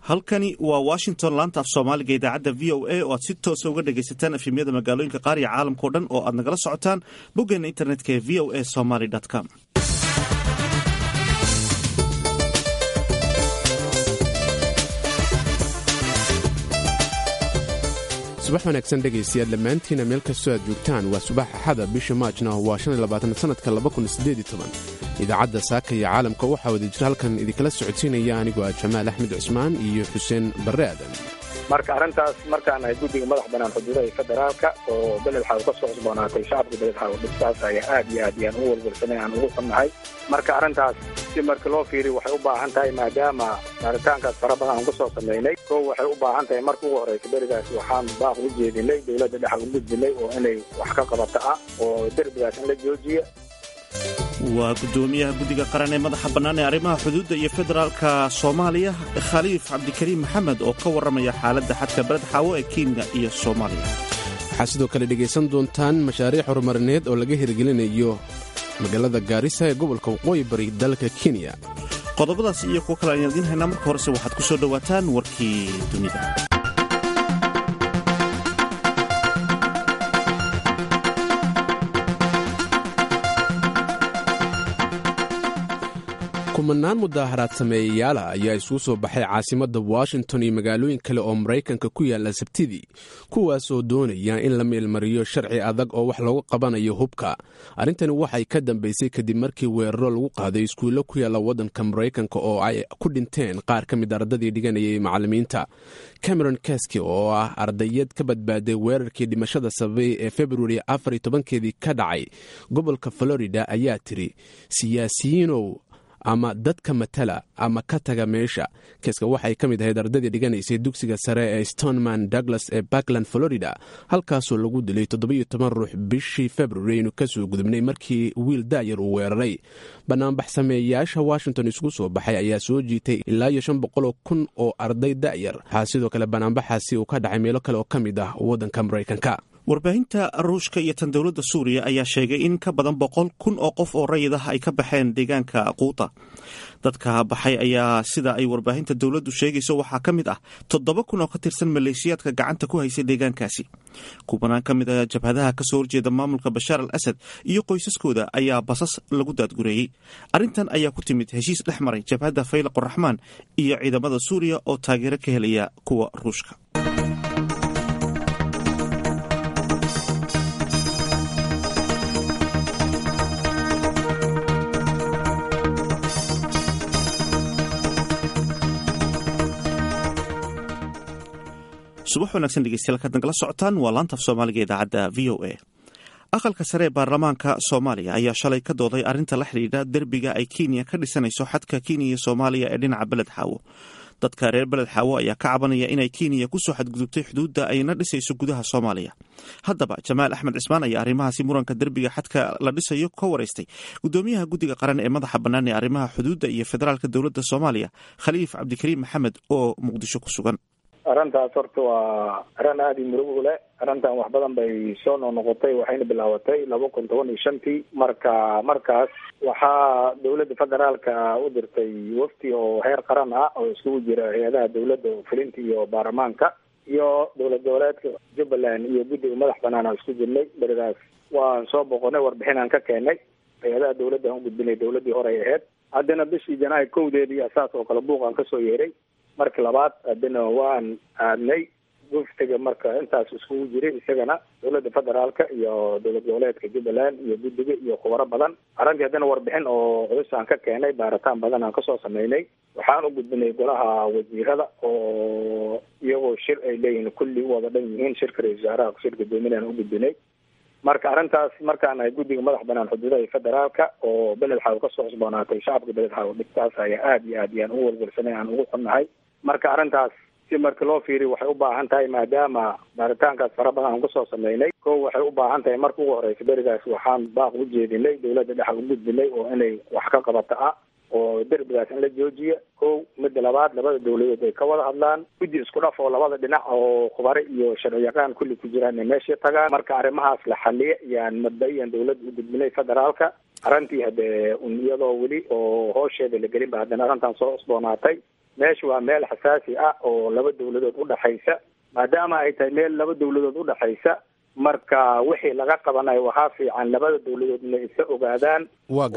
halkani waa washington laanta af soomaaliga idaacadda v o a oo aad si toosa uga dhagaysataan efemyada magaalooyinka qaar iyo caalamkao dhan oo aad nagala socotaan boggeena internetka ee v o a somaly com subax wanaagsan dhegaystayaal dhammaantiina meel kastoo aad joogtaan waa subax axada bisha maajna waa sannadka idaacadda saaka iyo caalamka waxaa wada jira halkan idinkala socodsiinaya anigoo ah jamaal axmed cusmaan iyo xuseen barre aadan marka arrintaas markaan ahay guddiga madax bannaan xuduudaha federaalka oo beled xaw ka soo cusboonaatay shacabka beled xaw dhibtaas ayaa aad iyo aad yaan u walwalsanay aan ugu xunnahay marka arrintaas si marka loo fiiriyo waxay u baahan tahay maadaama baaritaankaas fara badan aan ku soo samaynay kow waxay u baahan tahay marka ugu horreysa berigaas waxaan baaq u jeedinay dowladda dhexa u gudbinay oo inay wax ka qabata ah oo derbigaas in la joojiya waa guddoomiyaha guddiga qaran ee madaxa bannaan ee arrimaha xuduudda iyo federaalka soomaaliya khaliif cabdikariim maxamed oo ka warramaya xaaladda xadka beled xaawo ee kenya iyo soomaaliya waxaad sidoo kale dhegaysan doontaan mashaariic horumarineed oo laga hirgelinayo magaalada gaarisa ee gobolka waqooyi bari dalka kenya qodobadaas iyo kuwo kale aan idiin haynaa marka horese waxaad ku soo dhowaataan warkii dunida kumanaan mudaaharaad sameeyayaala ayaa isugu soo baxay caasimadda washington iyo magaalooyin kale oo maraykanka ku yaalla sabtidii kuwaasoo doonaya in la meelmariyo sharci adag oo wax loogu qabanayo hubka arrintani waxay ka dambaysay kadib markii weeraro lagu qaaday iskuullo ku yaalla waddanka maraykanka oo ay ku dhinteen qaar ka mid ardadii dhiganayay macallimiinta cameron kaski oo ah ardayad ka badbaaday weerarkii dhimashada sababay ee februari afar iyo tobankeedii ka dhacay gobolka florida ayaa tiri siyaasiyiinow ama dadka matala ama ka taga meesha keeska waxay ka mid ahayd ardadii dhiganaysay dugsiga sare ee stoneman douglas ee backland florida halkaasoo lagu dilay toddobiyo toban ruux bishii februari aynu kasoo gudubnay markii wiil daayar uu weeraray banaanbax sameeyayaasha washington isugu soo baxay ayaa soo jiitay ilaa iyo shan boqoloo kun oo arday da'yar waxaa sidoo kale banaanbaxaasi uu ka dhacay meelo kale oo ka mid ah waddanka maraykanka warbaahinta ruushka iyo tan dowladda suuriya ayaa sheegay in ka badan boqol kun oo qof oo rayid ah ay ka baxeen deegaanka quuta dadka baxay ayaa sida ay warbaahinta dowladdu sheegayso waxaa ka mid ah toddoba kun oo ka tirsan maleeshiyaadka gacanta ku haysay deegaankaasi kubanaan ka mid ah jabhadaha kasoo horjeeda maamulka bashaar al asad iyo qoysaskooda ayaa basas lagu daadgureeyey arrintan ayaa ku timid heshiis dhex maray jabhadda faylaq raxmaan iyo ciidamada suuriya oo taageero ka helaya kuwa ruushka subax wanaagsan dhegeystayaal kaad nagala socotaan waa laantaf soomaaliga idaacadda v o a aqalka sare ee baarlamaanka soomaaliya ayaa shalay ka dooday arrinta la xidhiidha derbiga ay kenya ka dhisanayso xadka kenya iyo soomaaliya ee dhinaca beled xaawo dadka reer beled xaawo ayaa ka cabanaya inay kenya kusoo xadgudubtay xuduudda ayna dhisayso gudaha soomaaliya haddaba jamaal axmed cismaan ayaa arrimahaasi muranka derbiga xadka la dhisayo ka waraystay gudoomiyaha guddiga qaran ee madaxa bannaan ee arrimaha xuduudda iyo federaalka dowladda soomaaliya khaliif cabdikariim maxamed oo muqdisho ku sugan arrintaas horta waa arrin aada i murugo leh arrintan wax badan bay soo noqnoqotay waxayna bilaabatay laba kun toban iyo shantii marka markaas waxaa dowladda federaalka u dirtay wafti oo heer qaran ah oo iskugu jira hay-adaha dowladda fulinta iyo baarlamaanka iyo dowlad goboleedka jubbaland iyo guddiga madax banaan aan isku jirnay beridaas waan soo boqonay warbixin aan ka keenay hay-adaha dowladda aan u gudbinay dowladdii hore ay ahayd haddana bishii janaayo kowdeedii saas oo kale buuq aan kasoo yeeray marka labaad haddana waan aadnay waftiga marka intaas iskugu jiray isagana dowladda federaalka iyo dowlad goboleedka jubbaland iyo guddiga iyo khubaro badan arrintii haddana warbixin oo culus aan ka keenay baaritaan badan aan kasoo sameynay waxaan u gudbinay golaha wasiirada oo iyagoo shir ay leeyihiin kulli u wada dhan yihiin shirka ra-isul wasaaraha shir guddoominaan u gudbinay marka arrintaas markaan ahay guddiga madax bannaan xuduudaha federaalka oo beled xaw ka soo cusboonaatay shacabka beled xaw dhibtaas ayaa aad iyo aad yaan u walwalsanay aan ugu xunnahay marka arrintaas si marka loo fiiriyo waxay u baahan tahay maadaama baaritaankaas fara badan aan kusoo sameynay kow waxay u baahan tahay marka ugu horreysa berigaas waxaan baaq u jeedinay dowladda dhexa u gudbinay oo inay wax ka qabata ah oo derbigaas in la joojiya kow midda labaad labada dowladood ay ka wada hadlaan guddi isku dhaf oo labada dhinac oo khubare iyo sharciyaqaan kulli ku jiraan inay meesha tagaan marka arrimahaas la xaliya yaan mabda-iyan dowladda u gudbinay federaalka arrintii haddee un iyadoo weli oo hoosheeda la gelin ba haddana arrintan soo cusboonaatay meesha waa meel xasaasi ah oo laba dawladood udhaxaysa maadaama ay tahay meel laba dawladood udhaxaysa marka wixii laga qabanayo waxaa fiican labada dawladood inay isa ogaadaan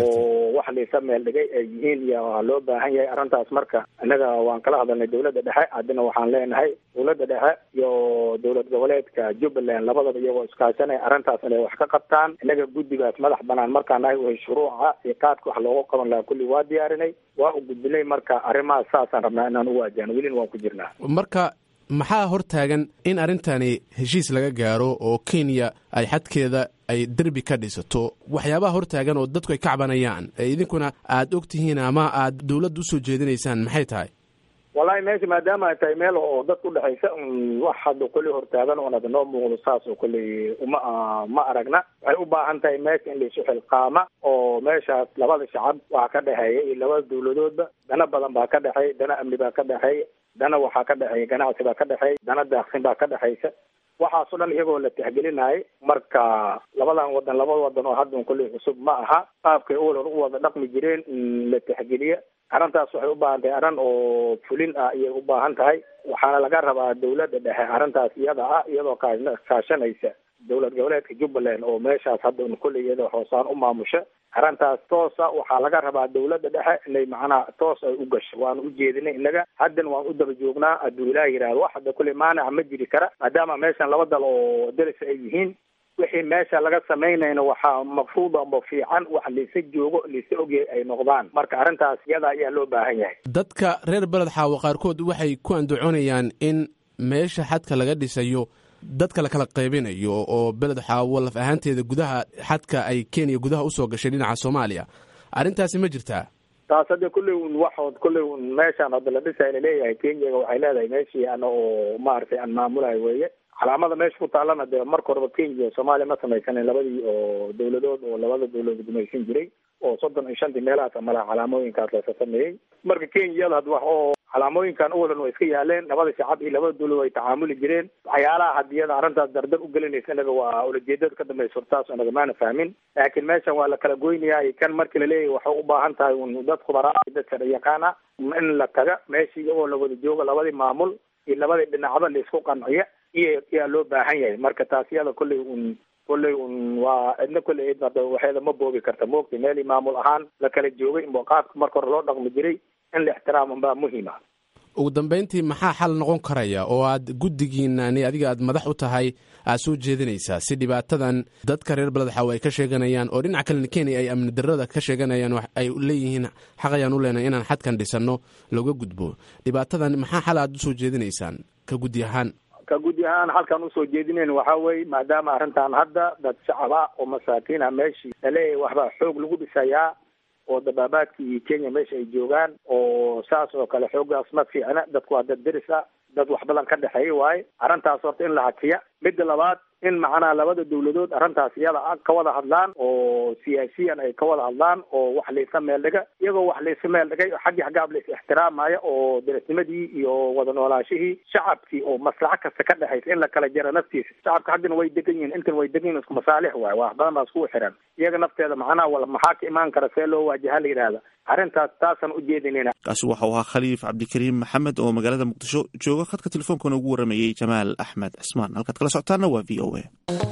oo wax laisa meel dhigay ay yihiin iyo waa loo baahan yahay arrintaas marka innaga waan kala hadalnay dawladda dhexe haddina waxaan leenahay dawladda dhexe iyo dowlad goboleedka jubbaland labadaba iyagoo iskaashanaya arrintaas inay wax ka qabtaan innaga guddigaas madax banaan markaan nahay way shuruuca iyo qaadka wax looga qaban lahaa kulli waa diyaarinay waa u gudbinay marka arrimahaas saasaan rabnaa inaan u waajahno welina waan ku jirnaa marka maxaa hortaagan in arrintani heshiis laga gaaro oo kenya ay xadkeeda ay derbi ka dhisato waxyaabaha hortaagan oo dadku ay ka cabanayaan ee idinkuna aad og tihiin ama aad dawladda usoo jeedinaysaan maxay tahay wallahi meesha maadaama ay tahay meel oo dadka udhexaysa wax hadda kolley hortaagan oon ada noo muuqdo saas oo kolley uma ma aragna waxay u baahan tahay meesha in laisu xilqaama oo meeshaas labada shacab waxaa ka dhexeeya iyo labada dawladoodba dana badan baa ka dhexeey dana amni baa ka dhexeeya dana waxaa ka dhexeeya ganacsi baa ka dhexeeya dana daaqsin baa ka dhexaysa waxaas o dhan iyagoo la tixgelinayo marka labadan wadan labada wadan oo haddan kolley cusub ma aha qaabkay uwalan u wada dhaqmi jireen in la tixgeliya arrintaas waxay u baahan tahay arrin oo fulin ah ayay u baahan tahay waxaana laga rabaa dawladda dhexe arrintaas iyada ah iyadoo kaashanaysa dowlad goboleedka jubbaland oo meeshaas hadda kolley iyada hoosaan u maamusha arrintaas toosa waxaa laga rabaa dawladda dhexe inay macnaha toos ay u gasho waanu u jeedinay innaga haddan waan u daba joognaa hadduu ilaah yidhahdo wax hadda kolley maanaca ma jiri kara maadaama meeshan laba dal oo daris ay yihiin wixii meesha laga samaynayna waxaa maqsuud amba fiican wax laisa joogo laisa ogyahay ay noqdaan marka arrintaas iyada ayaa loo baahan yahay dadka reer beled xaawo qaarkood waxay ku andacoonayaan in meesha xadka laga dhisayo dadka la kala qaybinayo oo beled xaawo laf ahaanteeda gudaha xadka ay kenya gudaha usoo gashay dhinaca soomaaliya arrintaasi ma jirtaa taas hadda kulley un waxood kulley un meeshaan hadda la dhisay laleeyahay kenyaga waxay leedahay meeshii ana oo maaragtay aan maamulayo weeye calaamada meesha ku taalana dee marka horeba kenya iyo soomaaliya ma samaysanin labadii oo dawladood oo labada dawladood gumaysan jiray oo soddon iyo shantii meelahaas amalaha calaamooyinkaas lasa sameeyey marka kenyada had wax oo calaamooyinkan uwalan way iska yaaleen labada shacab iyo labada dawlad way tacaamuli jireen waxyaalaha hadiyada arrintaas dardar u gelinaysa inaga waa ulajeedada ka dambaysa hortaas inaga maana fahmin laakiin meeshan waa la kala goynayaa kan markii laleeyahay waxay u baahan tahay un dad khubaraa dadka yaqaana in la taga meeshii iyagoo la wada joogo labadii maamul iyo labadii dhinacba laisku qanciya iyo yaa loo baahan yahay marka taas iyada kolley un kolley un waa cidna kolley id hadda waxeeda ma boobi karta moogta meelii maamul ahaan la kala joogay inba qaabka marka hore loo dhaqmi jiray in la ixtiraam baa muhiima ugu dambayntii maxaa xal noqon karaya oo aad guddigiinani adiga aad madax u tahay aad soo jeedinaysaa si dhibaatadan dadka reer beled xaawo ay ka sheeganayaan oo dhinaca kalena kenya ay amni darrada ka sheeganayaan ay leeyihiin xaq ayaan u leenahay inaan xadkan dhisanno looga gudbo dhibaatadan maxaa xal aad usoo jeedinaysaan ka guddi ahaan ka guddi ahaan halkaan usoo jeedinayn waxaa weye maadaama arrintan hadda dad shacab ah oo masaakiin ah meeshii laleeyahay waxbaa xoog lagu dhisayaa oo dabaabaadkii kenya meesha ay joogaan oo saas oo kale xooggaas ma fiicna dadku waa dad deris ah dad wax badan ka dhexeeya waaye arrintaas horta in la hakiya midda labaad in macnaha labada dawladood arrintaas iyada a ka wada hadlaan oo siyaasiyan ay ka wada hadlaan oo wax laysa meel dhiga iyagoo wax laysa meel dhigay xaggii xaggaab lais ixtiraamaya oo derisnimadii iyo wada noolaashihii shacabkii oo maslaxo kasta ka dhexaysa in la kala jaro naftiisa shacabka haddina way degan yihin intan way degan yihin isku masaalix waaye wax badan baa iskugu xiran iyaga nafteeda macnaha wala maxaa ka imaan kara see loo waajaha la yidhaahda arrintaas taasaan u jeedinayna kaasi waxau ahaa khaliif cabdikariim maxamed oo magaalada muqdisho jooga khadka telefonkana ugu waramayey jamaal axmed cismaan halkaad kala socotaana waa v o a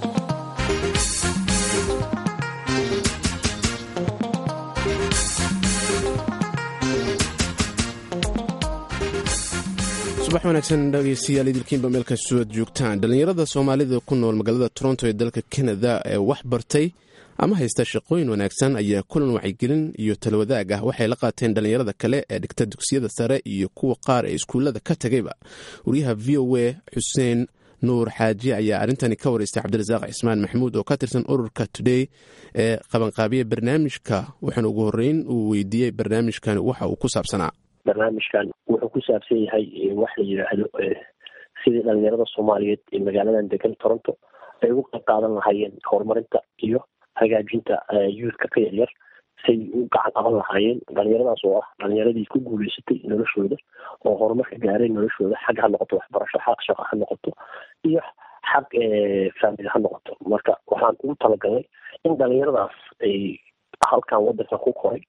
subax wanaagsan dhegeystayaal idilkiinba meel kastoo aad joogtaan dhallinyarada soomaalida ku nool magaalada toronto ee dalka kanada ee wax bartay ama haysta shaqooyin wanaagsan ayaa kulan wacyigelin iyo talwadaag ah waxay la qaateen dhallinyarada kale ee dhigta dugsiyada sare iyo kuwa qaar ee iskuullada ka tegayba wariyaha v o a xuseen nuur xaaji ayaa arrintani ka wareystay cabdirasaaq cismaan maxamuud oo ka tirsan ururka today ee qabanqaabiya barnaamijka waxaana ugu horeyn uu weydiiyey barnaamijkan waxa uu ku saabsanaa barnaamijkan wuxuu ku saabsan yahay wax la yidhaahdo sidii dhalinyarada soomaaliyeed ee magaaladan degan toronto ay ugu qayb qaadan lahaayeen horumarinta iyo hagaajinta youthka ka yaryar say u gacan qaban lahaayeen dhalinyaradaas oo ah dhalinyaradii ku guuleysatay noloshooda oo horumarka gaareen noloshooda xag ha noqoto waxbarasho xaq shaqo ha noqoto iyo xag faamili ha noqoto marka waxaan ugu talagalnay in dhalinyaradaas ay halkan wadanka ku koray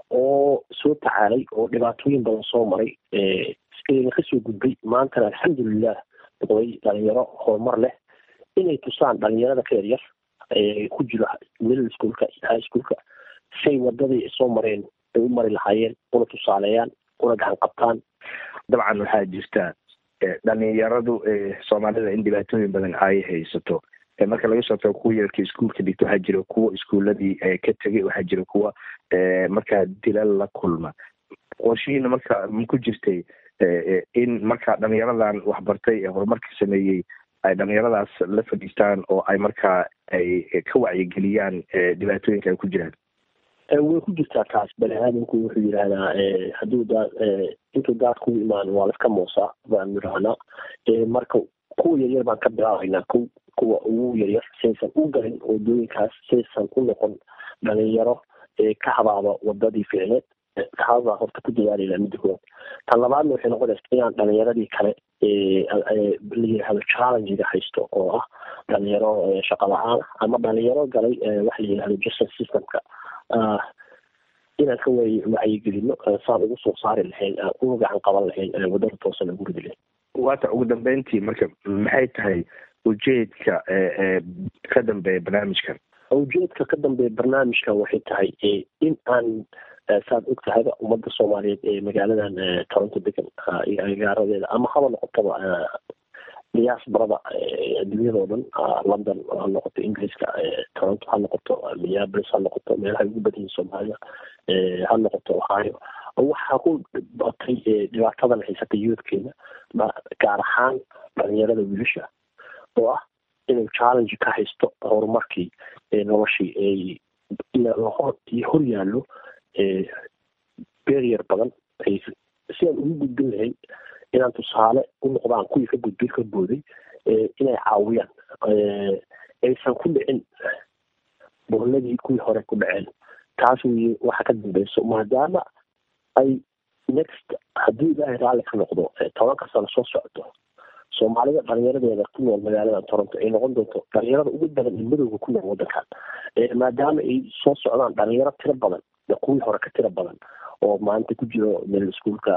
oo soo tacaalay oo dhibaatooyin badan soo maray ina kasoo gudbay maantana alxamdulilah noqday dhalinyaro horumar leh inay tusaan dhalinyarada ka yaryar ku jiro middle schoolka iyo high schoolka say wadadii soo mareen ay u mari lahaayeen una tusaaleeyaan una gacan qabtaan dabcan waxaa jirta dhalinyaradu soomaalida in dhibaatooyin badan ay haysato marka laga soo tago kuwa yararka iskuolka dhigta waxaa jira kuwa iskuuladii ka tegay waxaa jira kuwa markaa dilal la kulma qorshihiina marka ma ku jirtay in markaa dhalinyaradan waxbartay ee horumarka sameeyey ay dhalinyaradaas la fadhiistaan oo ay markaa ay ka wacyigeliyaan dhibaatooyinka ay ku jiraan way ku jirtaa taas bani aadamku wuxuu yidhaahdaa hadduu daad intuu daad kugu imaan waa laska moosaa baan yidhahnaa marka kuwa yaryar baan ka bilaabaynaa ko kuwa ugu yaryar saysan u galin wadooyinkaas saysan u noqon dhalinyaro ka habaaba wadadii ficneed taasbaa horta ku dadaalayna midda koowaad tan labaadna waxay noqonaysa inaan dhalinyaradii kale la yidhaahdo challengiga haysto oo ah dhalinyaro shaqa la-aan ama dhalinyaro galay waxa la yidhahdo justice systemka inaan ka way wacyigelino saan ugu soo saari lahayn uga gacan qaban lahayn wadada toosan ugu ridi lahayn waata ugu dambeyntii marka maxay tahay ujeedka ka dambeeya barnaamijkan ujeedka ka dambeeya barnaamijkan waxay tahay in aan saad og tahayba ummadda soomaaliyeed ee magaaladan toronto degan iyo agaaradeeda ama haba noqotaba diaasbarada adduunyadao dhan london ha noqoto ingiriiska toronto ha noqoto minneapolis ha noqoto meelaha ugu badan yihin soomaalida ha noqoto ohio waxaa ku batay dhibaatadan haysata youthkeena gaar ahaan dhalinyarada wiilasha oo ah inuu challenge ka haysto horumarkii noloshii hor yaallo berier badan si aan ugu gudbin lahayn inaan tusaale u noqdaan kuwii ka gudbay ka booday inay caawiyaan aysan ku dhicin bohladii kuwii hore ku dhaceen taas wey waxa ka dambeyso maadaama ay next haddii ilaahay raalli ka noqdo tobanka sano soo socdo soomaalida dhalinyaradeeda ku nool magaalada toronto ay noqon doonto dhalinyarada ugu badan ee madowga ku nool wadankan maadaama ay soo socdaan dhalinyaro tiro badan kuwii hore ka tiro badan oo maanta ku jiro middle schoolka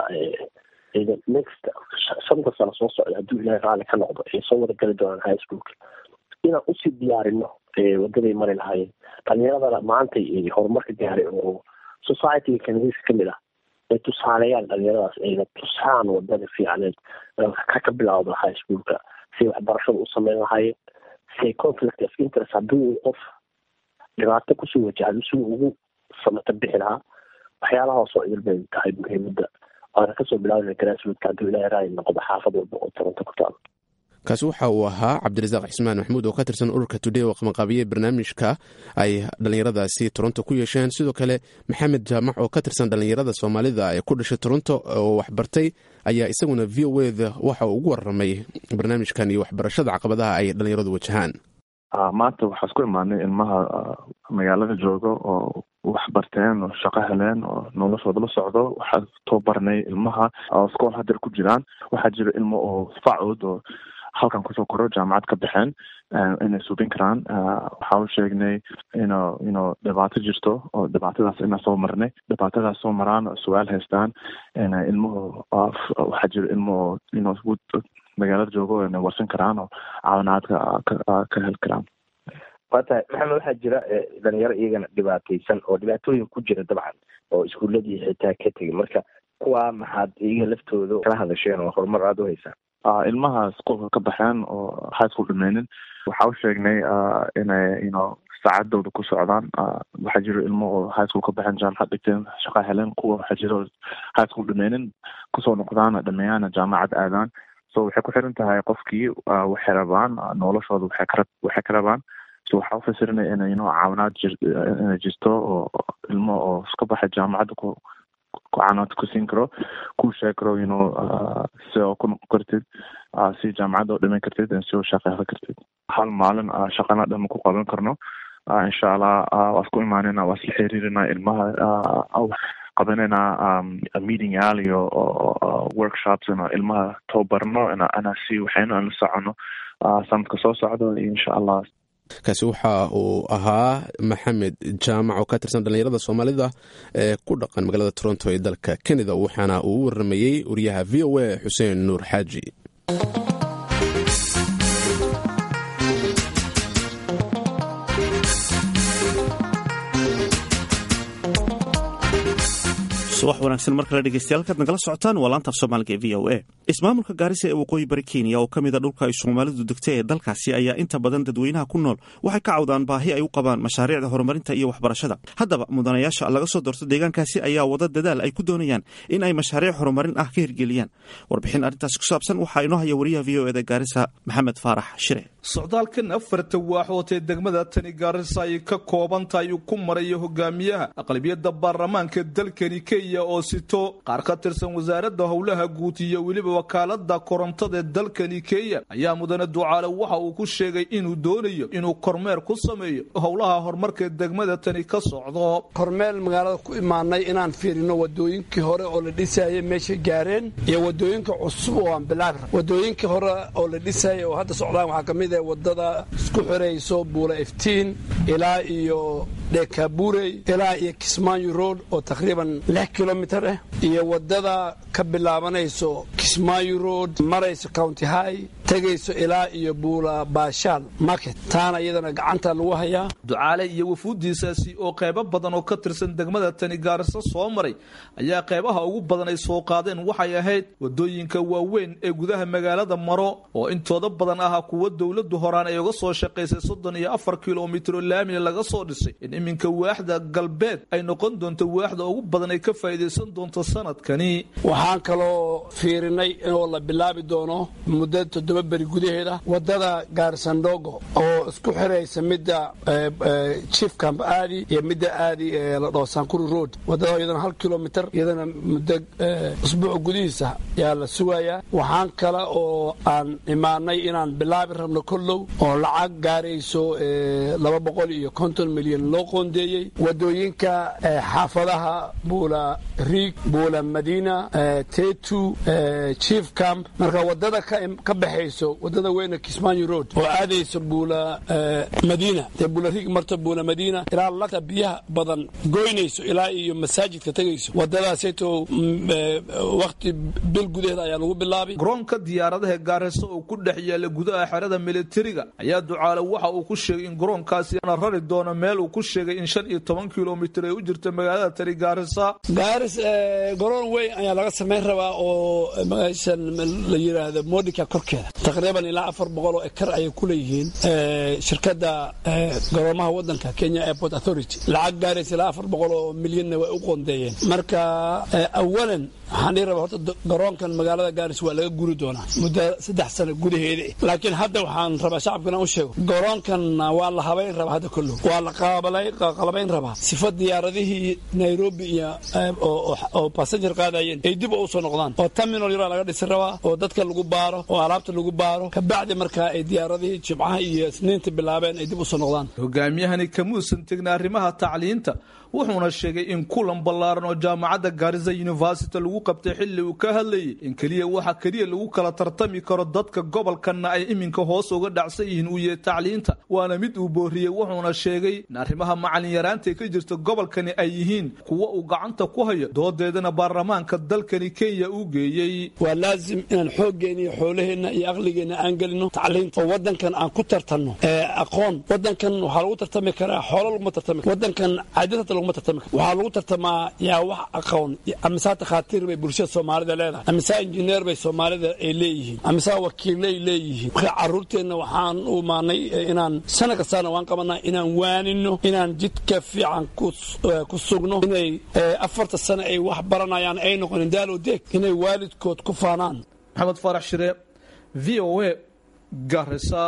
next shanta sano soo socda hadduu ilaahay raalli ka noqdo ay soo wada gali doonaan high schoolka inaan usii diyaarino wadaday mari lahaayeen dhalinyaradana maantay horumarka gaaray oo societyga kanadiiska kamid ah ay tusaaleeyaan dhalinyaradaas ayna tusaan wadada fiicneed ka ka bilawda high schoolka siay waxbarashada u sameyn lahaayeen siay conflict of interest haddii qof dhibaato kusoo wajahdo siduu ugu samata bixi lahaa waxyaalahaas oo idil bay tahay muhiimada waana kasoo bilaabana grassroodka hadduu ilaahay raali noqdo xaafad walba oo toronto ku taalo kaasi waxa uu ahaa cabdirasaaq cismaan maxamuud oo ka tirsan ururka today oo qamaqaabiyey barnaamijka ay dhallinyaradaasi toronto ku yeesheen sidoo kale maxamed jaamac oo ka tirsan dhallinyarada soomaalida ee ku dhashay toronto oo waxbartay ayaa isaguna v o eda waxa uu ugu waramay barnaamijkan iyo waxbarashada caqabadaha ay dhallinyaradu wajahaan maanta waxaa isku imaanay ilmaha magaalada jooga oo wax barteen oo shaqo heleen oo noloshooda la socdo waxaa tababarnay ilmaha oo iskool hadeer ku jiraan waxaa jira ilmo oo facood oo halkan kusoo koro jaamacad ka baxeen inay subin karaan waxaa u sheegnay ino ino dhibaato jirto oo dhibaatadaas inaa soo marnay dhibaatadaas soo maraan oo su-aal haystaan ilmuhu waxaa jira ilmo oo ino magaalada joogo inay warsan karaan oo caawinaad ka heli karaan waa tahay maxamed waxaa jira dhalinyaro iyagana dhibaataysan oo dhibaatooyin ku jira dabcan oo iskuuladii xitaa ka tegay marka kuwaa maxaad iyaga laftooda kala hadasheen oo horumar aada u haysaan ilmaha iskuolka ka baxeen oo high school dhameynin waxaa u sheegnay inay ino saacadooda ku socdaan waxaa jiro ilmo oo high school ka baxeen jaamacad dhigteen shaqa heleen kuwa waxaa jiro high school dhameynin kusoo noqdaan dhameeyaan jaamacad aadaan so waxay ku xiran tahay qofkii waxay rabaan noloshooda waxay ka waxay ka rabaan so waxaa ufasirinaya in ino caawinaad jir inay jirto oo ilmo oo iska baxay jaamacadda ku ku caanaad ku siin karo ku sheegi karo ino si oo ku noqon kartid si jaamacadda oo dhiman kartid si oo shaqa heli kartid hal maalin shaqana dhan ku qaban karno insha allah waa isku imaanina waa isla xiriirina ilmaha qabanayna meeting yaal iyo workshops ina ilmaha tababarno ina si waxayna la socono sanadka soo socdo insha allah kaasi waxa uu ahaa maxamed jaamac oo ka tirsan dhallinyarada soomaalida ee ku dhaqan magaalada toronto ee dalka kanada waxaana uu u waramayey wariyaha v o a xuseen nuur xaaji subax wanaagsan mar kale dhegeystayaal kaad nagala socotaan waa laantaaf soomaaliga ee v o a ismaamulka gaarisa ee waqooyi bari kenya oo ka mid a dhulka ay soomaalidu degtay ee dalkaasi ayaa inta badan dadweynaha ku nool waxay ka cawdaan baahi ay u qabaan mashaariicda horumarinta iyo waxbarashada haddaba mudanayaasha laga soo doorto deegaankaasi ayaa wada dadaal ay ku doonayaan in ay mashaariic horumarin ah ka hirgeliyaan warbixin arrintaasi ku saabsan waxaa inoo haya wariyaha v o eda gaarisa maxamed faarax shire socdaalkan afarta waaxood ee degmada tani gaarisa ay ka kooban tahay uu ku marayo hogaamiyaha aqlabiyadda baarlamaanka dalkani kenya oo sito qaar ka tirsan wasaaradda howlaha guud iyo weliba wakaalada korontada ee dalkani kenya ayaa mudane ducaale waxa uu ku sheegay inuu doonayo inuu kormeer ku sameeyo howlaha horumarka degmada tani ka socdo kormeel magaalada ku imaanay inaan fiirino wadooyinkii hore oo la dhisayay meeshay gaareen iyo wadooyinka cusub oo aan bilaabi rab wadooyinkii hore oo la dhisayay oo hadda socdaan waxaa ka mid ah wadada isku xirayso buula iftiin ilaa iyo dhekaburey ilaa iyo kismaayo road oo taqriiban lix kilomitar ah iyo wadada ka bilaabanayso kismaayo road marayso county high tegayso ilaa iyo buula baashaal market taana iyadana gacanta lagu hayaa ducaale iyo wafuuddiisaasi oo qaybo badan oo ka tirsan degmada tani gaariso soo maray ayaa qaybaha ugu badan ay soo qaadeen waxay ahayd wadooyinka waaweyn ee gudaha magaalada maro oo intooda badan ahaa kuwa dowladdu horaan ay uga soo shaqaysay soddon iyo afar kilomitir oo laamina laga soo dhisay in iminka waaxda galbeed ay noqon doonto waaxda ugu badan ay ka faa'iidaysan doonto sanadkani waxaan kaloo fiirinay inoo la bilaabi doono muddo toddoba beri gudaheeda wadada gaarisandhogo oo isku xiraysa midda chief camp aadi iyo midda aadi ee la dhaho sankuri road wadada iyadana hal kilomitar iyadana muddo usbuuca gudihiisa yaa la sugayaa waxaan kale oo aan imaanay inaan bilaabi rabno kollow oo lacag gaarayso laba boqol iyo konton milyan loo qoondeeyey wadooyinka xaafadaha buula riig buula madiina tetu chief camp marka wadada ka baxayso wadada weyne kismaayo road oo aadayso buula madiina dee buula riig marto buula madiina ilaa lagta biyaha badan goynayso ilaa iyo masaajidka tegayso wadadaasayto wakti bil gudaheeda ayaa lagu bilaabay garoonka diyaaradaha gaariso oo ku dhex yaala gudaha xerada militariga ayaa ducaale waxa uu ku sheegay in garoonkaasi ana rari doono meel uu ku sheegay in shan iyo toban kilomitir ay u jirta magaalada tani gaarisa gaaris garoon weyn ayaa laga samayn rabaa oo meeshan la yidhaahdo modika korkeeda taqriiban ilaa afar boqol oo ekar ayay ku leeyihiin shirkadda garoomaha wadanka kenya airport authority lacag gaaraysa ilaa afar boqol oo milyanna way u qoondeeyeen marka awalan waxaan dhihi rabaa horta garoonkan magaalada gaaris waa laga guri doonaa muddo saddex sano gudaheeda laakiin hadda waxaan rabaa shacabkana u sheego garoonkan waa la habayn rabaa hadda kollow waa la qalabayn rabaa sifa diyaaradihii nairobi iyo oo basenjar qaadayeen ay dib u soo noqdaan oo terminal yaraa laga dhisi rabaa oo dadka lagu baaro oo alaabta lagu baaro kabacdi markaa ay diyaaradihii jimcaha iyo isniinta bilaabeen ay dib u soo noqdaan hogaamiyahani kamuusan tegna arrimaha tacliinta wuxuuna sheegay in kulan ballaaran oo jaamacadda gaarisa university lagu qabtay xilli uu ka hadlayay in keliya waxa keliya lagu kala tartami karo dadka gobolkanna ay iminka hoos uga dhacsan yihiin uu yahay tacliinta waana mid uu booriyey wuxuuna sheegay in arrimaha macalin yaraanta ka jirta gobolkani ay yihiin kuwa uu gacanta ku hayo doodeedana baarlamaanka dalkani kenya uu geeyey waa laazim inaan xooggeena iyo xoolaheenna iyo aqligeenna aan gelino tacliinta oo wadankan aan ku tartanno aqoon wadankan waxaa lagu tartami karaa xoolo laguma tartami karo wadankan caadadata laguma tartami karo waxaa lagu tartamaa yaa wax aqoon amisaa takhaatiir bay bulshada soomaalida leedahay amisaa injineer bay soomaalida ay leeyihiin amisaa wakiilay leeyihiin marka caruurteenna waxaan u imaanay inaan sana kastaana waan qabanaa inaan waanino inaan jidka fiican ku sugno inay afarta sano ay wax baranayaan ay noqonin daalo deeg inay waalidkood ku faanaan maxamed faarax shire v o a garisa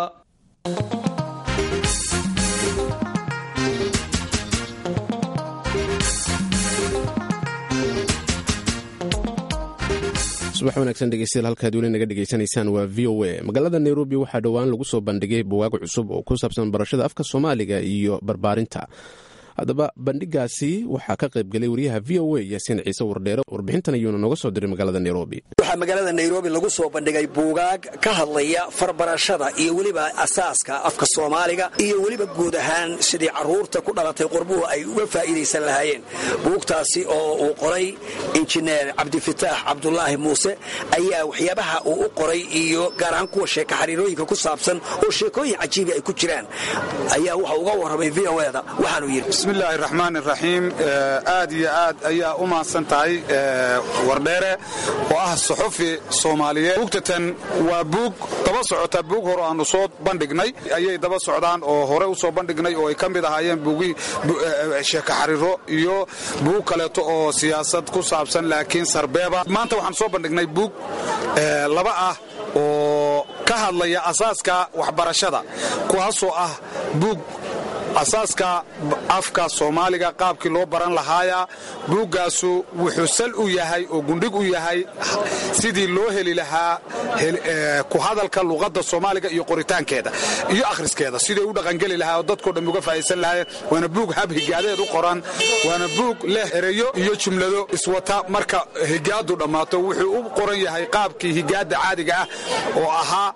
subax wanaagsan dhegeystayaal halkaad weli naga dhegeysanaysaan waa v o a magaalada nairobi waxaa dhowaan lagu soo bandhigay buwaag cusub oo ku saabsan barashada afka soomaaliga iyo barbaarinta haddaba bandhigaasi waxaa ka qaybgelay wariyaha v o a yaasiin ciise wardheere warbixintan ayuuna nooga soo diray magaalada nairobi waxaa magaalada nairobi lagu soo bandhigay buugaag ka hadlaya farbarashada iyo weliba asaaska afka soomaaliga iyo weliba guud ahaan sidii caruurta ku dhalatay qurbuhu ay uga faa'iidaysan lahaayeen buugtaasi oo uu qoray injineer cabdifitaax cabdulaahi muuse ayaa waxyaabaha uu u qoray iyo gaar ahaan kuwa sheeka xariirooyinka ku saabsan oo sheekooyin cajiibi ay ku jiraan ayaa waxa uga warramay v o da waxaanuu yidhi bismillaahi raxmaan iraxiim aad iyo aad ayaa u mahadsan tahay wardheere oo ah suxufi soomaaliyeed buugtatan waa buug daba socota buug hore aanu soo bandhignay ayay daba socdaan oo hore u soo bandhignay oo ay ka mid ahaayeen buugii sheeka xariiro iyo buug kaleeto oo siyaasad ku saabsan laakiin sarbeeba maanta waxaan soo bandhignay buug laba ah oo ka hadlaya asaaska waxbarashada kuwaasoo ah buug asaaska afka soomaaliga qaabkii loo baran lahaaya buuggaasu wuxuu sal u yahay oo gundhig u yahay sidii loo heli lahaa ku hadalka luqadda soomaaliga iyo qoritaankeeda iyo akhriskeeda sidii u dhaqangeli lahaa oo dadkoo dhan uga faa'idaysan lahaayeen waana buug hab higaadeed u qoran waana buug leh ereyo iyo jumlado iswata marka higaadu dhammaato wuxuu u qoran yahay qaabkii higaadda caadiga ah oo ahaa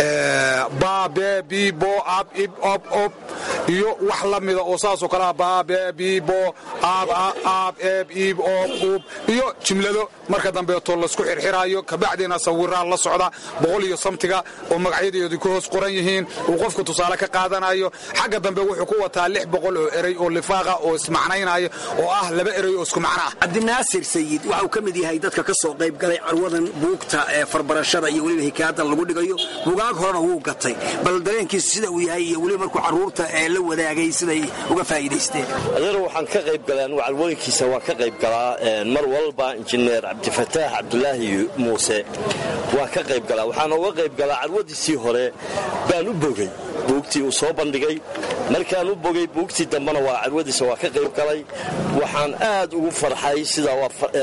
baabe bibo ab ib ob ob iyo wax la mida oo saasoo kalea baabe bibo ab ab eb ib ob ub iyo jumlado marka dambeeto laisku xirxiraayo kabacdiina sawiraa la socda boqol iyo samtiga oo magacyadeedu ku hoos qoran yihiin uu qofku tusaale ka qaadanayo xagga dambe wuxuu ku wataa lix boqol oo erey oo lifaaqa oo ismacnaynaayo oo ah laba erey oo isku macno ah cabdinaasir sayid waxa uu ka mid yahay dadka ka soo qayb galay carwadan buugta ee farbarashada iyo weliba hikaadan lagu dhigayo buugaag horena wuu gatay bal dareenkiisu sida uu yahay iyo weliba markuu carruurta ee la wadaagay siday uga faa'iidaysteen adeer waxaan ka qayb galaa anugu carwooyinkiisa waan ka qayb galaa mar walba injineer cabdifataax cabdulaahi muuse waan ka qayb galaa waxaan uga qayb galaa carwadiisii hore baan u bogay buugtii uu soo bandhigay markaan u bogay buugtii dambena waa carwadiisa waa ka qayb galay waxaan aad ugu farxay sida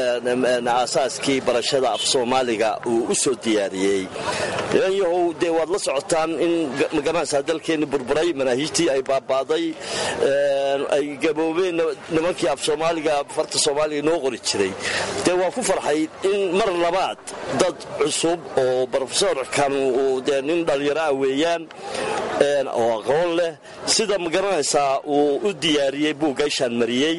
aasaaskii barashada af soomaaliga uu u soo diyaariyey yahow dee waad la socotaan in magaranaysaa dalkeenni burburay manaahiijtii ay baaba'day ay gaboobeen nimankii af soomaaliga farta soomaaliga noo qori jiray dee waan ku farxay in mar labaad dad cusub oo brofesorkan uu dee nin dhallinyaro ah weeyaan oo aqoon leh sida magaranaysaa uu u diyaariyey buuggayshaan mariyey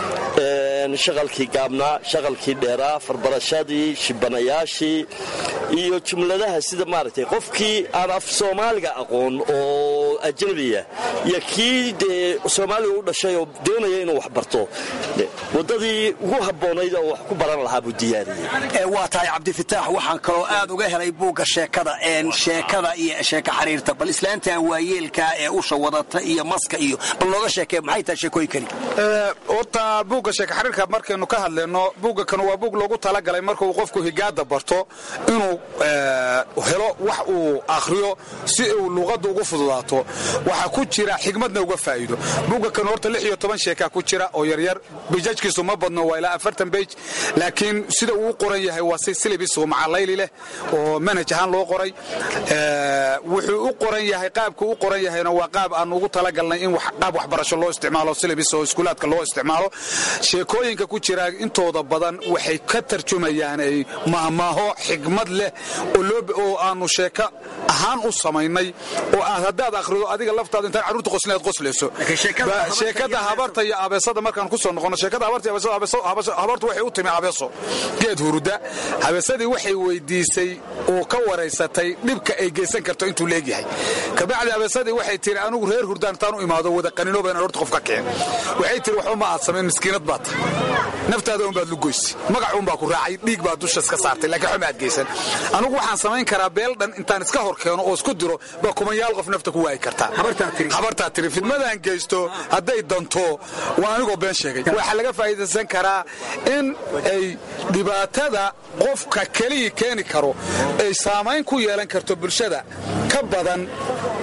shaqalkii gaabnaa shaqalkii dheeraa farbarashadii shibanayaashii iyo jumladaha sida maaragtay qofkii aan af soomaaliga aqoon oo ajnabiya iyo kii dee soomaaliga u dhashay oo doonaya inuu wax barto waddadii ugu habboonayd oo wax ku baran lahaa buu diyaariyey waa tahay cabdifitaax waxaan kaloo aad uga helay buugga sheekada sheekada iyo sheeka xariirta bal islaantan waayeelka ee usha wadata iyo maska iyo bal nooga sheekee maxay tahay sheekooyinkani horta buugga sheeka xariirka markaynu ka hadlayno buugga kan waa buug loogu talagalay markuu qofku higaada barto inuu helo wax uu akhriyo si uu luuqadda ugu fududaato waxaa ku jira xigmadna uga faa'iido buugga kan horta lix iyo toban sheekaa ku jira oo yaryar bijajkiisu ma badno waa ilaa afartan bej laakiin sida uu u qoran yahay waa si silibis oo macalayli leh oo manhaj ahaan loo qoray wuxuu u qoran yahay qaabku u qoran yahayna waa qaab aan ugu talagalnay in qaab waxbarasho loo isticmaalo silibis oo iskuulaadka loo isticmaalo sheekooyinka ku jira intooda badan waxay ka tarjumayaan ay mahmaaho xigmad leh oo aanu sheeko ahaan u samaynay oo aad haddaad akhrido adiga laftaada intaan carruurta qosleed qoslayso sheekada habarta iyo abeesada markaan ku soo noqono sheekada habarta iyo abeesada habartu waxay u timi abeeso geed huruda habeesadii waxay weydiisay oo ka waraysatay dhibka ay geysan karto intuu leegyahay kabacdi abeesadii waxay tiri anigu reer hurdaan intaan u imaado wada qaninooba inaan horta qof ka kicin waxay tiri waxba ma aad samayn miskiinad baad tahay naftaada unbaad lugoysay magac unbaa ku raacay dhiig baad dusha iska saartay laakiin waxba ma aad geysan anigu waxaan samayn karaa beel dhan intaan iska hor keeno oo isku diro baa kumanyaal qof nafta ku waayi kartaa habartaa tiri fidmadaan geysto hadday danto waa anigoo been sheegay waxaa laga faa'iidaysan karaa in ay dhibaatada qofka kelihii keeni karo ay saamayn ku yeelan karto bulshada ka badan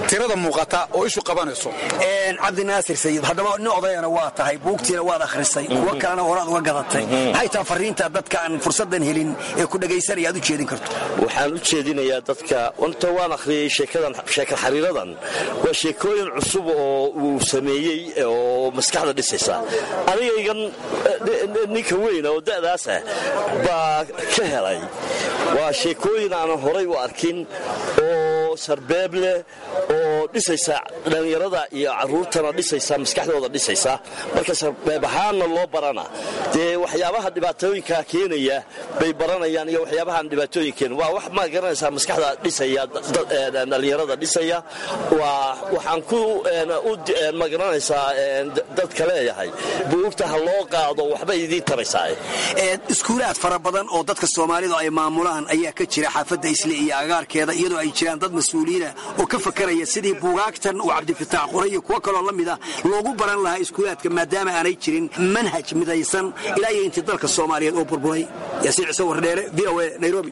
tirada muuqata oo ishu qabanayso cabdinaasir sayid haddaba nin odayana waa tahay buugtiina waad akhrisay kuwo kalena horaad uga gadatay maxay taha fariinta dadka aan fursadan helin ee ku dhegaysanaya aad u jeedin karto waxaan u jeedinayaa dadka inta waan akhriyey sheekadan sheeka xariiradan waa sheekooyin cusub oo uu sameeyey oo maskaxda dhisaysa anigaygan ninka weyn oo da'daas ah baa ka helay waa sheekooyin aanan horay u arkin oo sarbeeb leh oo dhisaysa dhallinyarada iyo caruurtana dhisaysa maskaxdooda dhisaysa marka sarbeeb ahaanna loo barana dee waxyaabaha dhibaatooyinka keenaya bay baranayaan iyo waxyaabahaan dhibaatooyinkeen waa wax ma garanaysaa maskaxda dhisaya dhallinyarada dhisaya waa waxaan ku ma garanaysaa dadka leeyahay buugta ha loo qaado waxbay idiin taraysaa iskuulaad fara badan oo dadka soomaalidu ay maamulaan ayaa ka jira xaafadda isle iyo agaarkeeda iyadoo ay jiraan dad mas-uuliyiina oo ka fakaraya sidii buugaagtan uu cabdifitaax qoray iyo kuwo kaloo la mida loogu baran lahaa iskuulaadka maadaama aanay jirin manhaj midaysan ilaa iyo intii dalka soomaaliyeed oo burburay yaasiin ciise wardheere v o a nairobi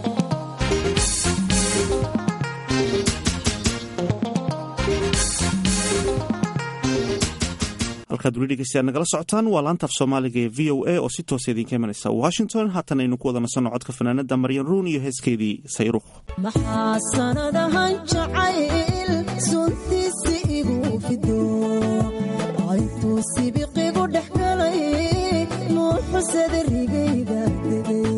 halkaad weli dhegeystayaad nagala socotaan waa laanta af soomaaliga ee v o a oo si toosa idinka imanaysa washington haatan aynu ku wada nasanno codka fanaanada maryan ruun iyo heeskeedii sayruuq maxaa sanadahan jacayl suntiisi igu fido aytuu sibiqigu dhex galay nuuxusada rigayga degay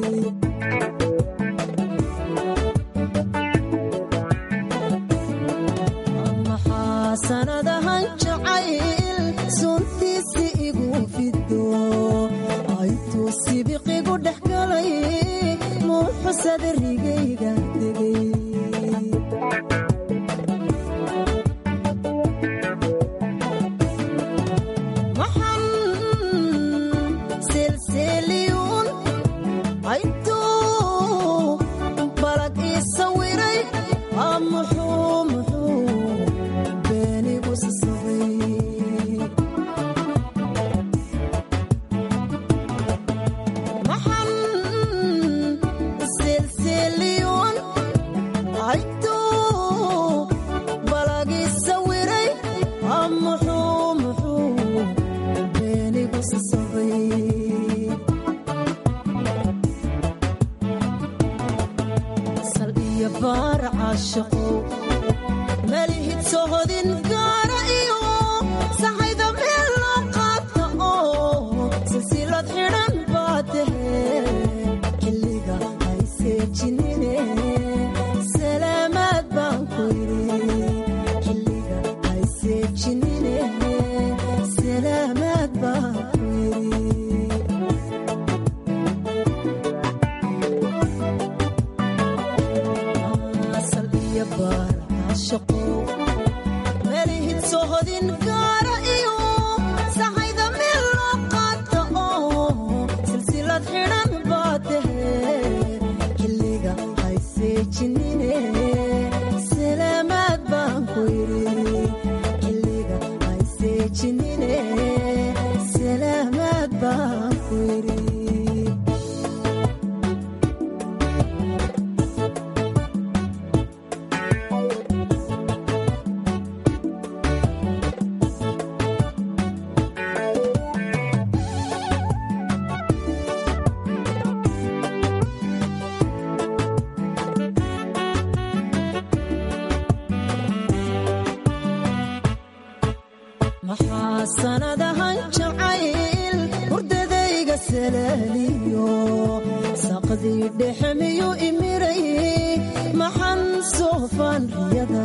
maxaa sanadahan jacayl suntiisi igu fido aytuu sibiqigu dhex galay nuuxusada rigayga degay maxan selseliyuun aytuu balag ii sawiray aa muxuu muxuu beenigu sasabay maxan selseliyuun aytuu balag ii sawiray aa muxuu muxuu beenigu sasabay sal iyo baar caashaqo malihid sohodin gaara iyo saxayda meel loo qaata oo silsilad xidhan baa tahe xilliga ay seejinine salaamaad baan ku yidhi xilliga ay seejinine salaamaad baan ku yidhi asal iyo baar caashaqo melihid sohodin gaara iyo saxayda meel loo qaata oo silsilad xidhan baa tahe xilliga ay seejinine salaamaad baan ku yidhi xilliga ay seejinine salaamaad baan ku yidhi maxaa sanadahan jacayl hurdadayga salaaliyo saqdii dhexe miyuu imiray maxan soofaan riyada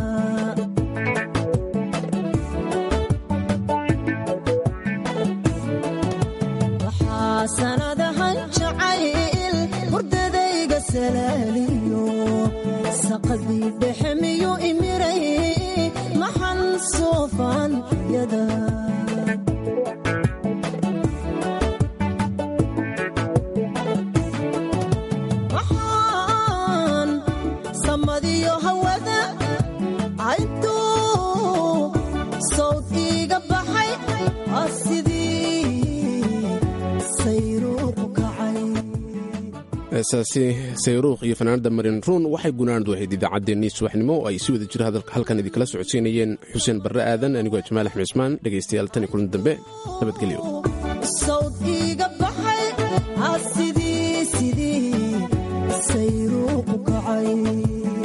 maxaa sanadahan jacayl hurdadayga salaaliyo saqdii dhexe miyuu imiray maxan soofaan riyada waxaan samadiyo hawada cayntuu sawd iiga baxay aa sidii sayruuqu kacay heesaasi sayruukh iyo fanaanada marin ruun waxay gunaanadu ahayd idaacaddeenii subaxnimo oo ay si wada jira halkan idinkala socodsiinayeen xuseen barre aadan anigoo jamaal axmed cismaan dhegaystayaal tan iyo kulan dambe nabadgelyo sawd iiga baxay ha sidii sidii sayruuqu kacay